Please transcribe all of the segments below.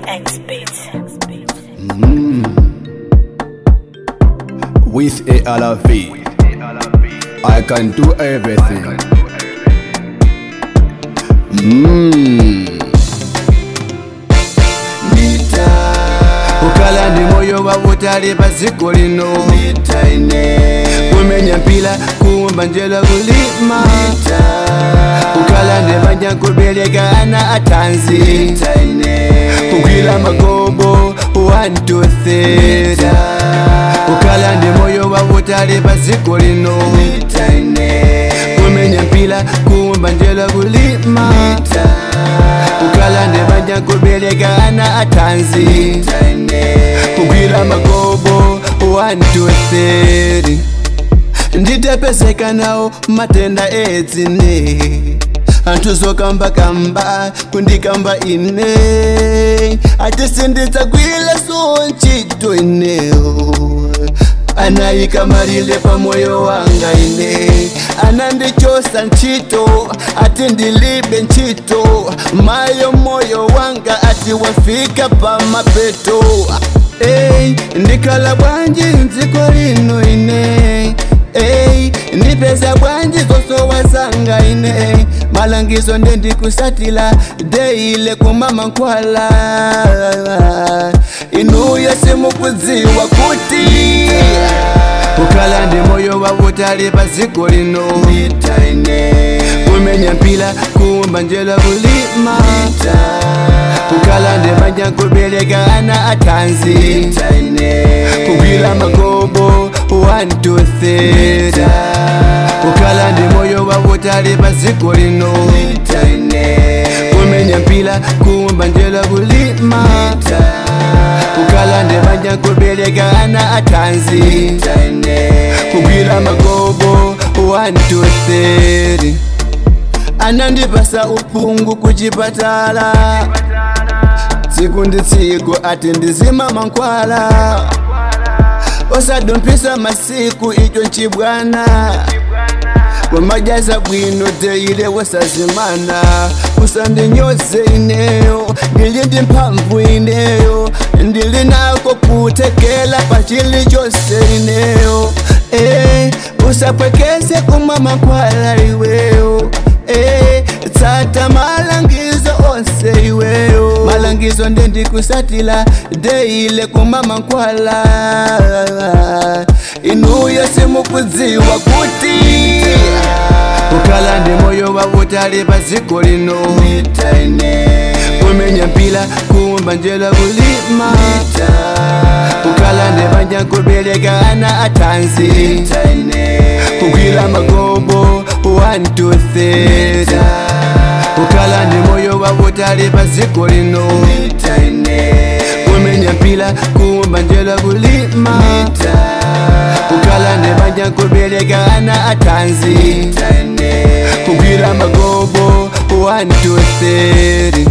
X beats. with a LV. I can do everything. Mm. ukala ndi moyo wa utali pa dziko lino kumenya mpira kuwumba njelo kulima ukala ndi banja kubereka ana athanzi kugwira magobo 1 2 3 ukala ndi moyo wa utali pa dziko lino kumenya mpira kuwumba njelo kulima ukala ndi banja kubereka ana athanzi kugwira magobo 1 2 3 nditapezeka nawo matenda edzine anthu zokambakamba kundikamba ine atisinditsagwile so ntchito ineyo anayika malile pa moyo wanga ine anandichosa ntchito ati ndilibe ntchito mayo moyo wanga ati wafika pa mapeto Ey, ndikhala bwanji mdziko lino ine Ey, ndipeza bwanji zosowasanga ine malangizo ndendikusatila deile kumama nkwala inuyo simukudziwa kuti ukhala ndi moyo wa utali pa dziko lino kumenya mpira kuwumba njelo kulima kukhala ndi banja kubereka ana athanzi kugwira magobo 1 2 3 kukhala ndi moyo wa utali pa dziko lino kumenya mpira kuwumba njelo kulima kukhala ndi banja kubereka ana athanzi kugwira magobo 1 2 3 anandipasa uphungu kuchipatala tsiku ndi tsiku ati ndizima mankhwala osadumphisa masiku icho nchibwana wamajaza bwino teile wosazimana usandinyoze ineyo ndili ndi mphamvu ineyo ndili nako kutekela pa chilichonse ineyo eh, usapwekese kumwa mankhwala iweyo eh, tsata malangizo onse iweyo malangizo ndendikusatila deile kumwa mankhwala inuyo simukudziwa kuti ukhala ndi moyo wa utali pa dziko lino kumenya mpira kuwumba njelo kulima ukhala ndi banja kubereka ana athanzi kugwira magobo 1 2 3 ukhala ndi moyo wa utali pa dziko lino kumenya mpira kuwumba njelo kulima kukhala ndi banja kubereka ana athanzi kugwira magobo 1 2 3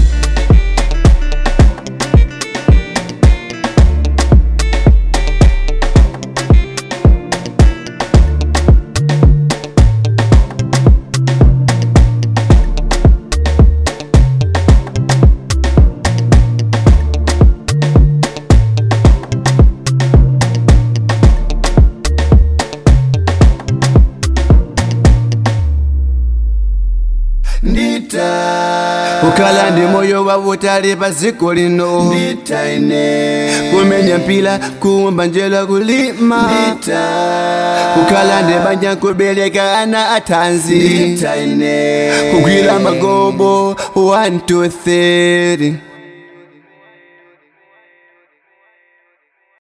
ukhala ndi moyo wa utali pa dziko lino kumenya mpira kuwumba njelo kulima kukhala ndi banja kubereka ana athanzi kugwira magobo 1 2 3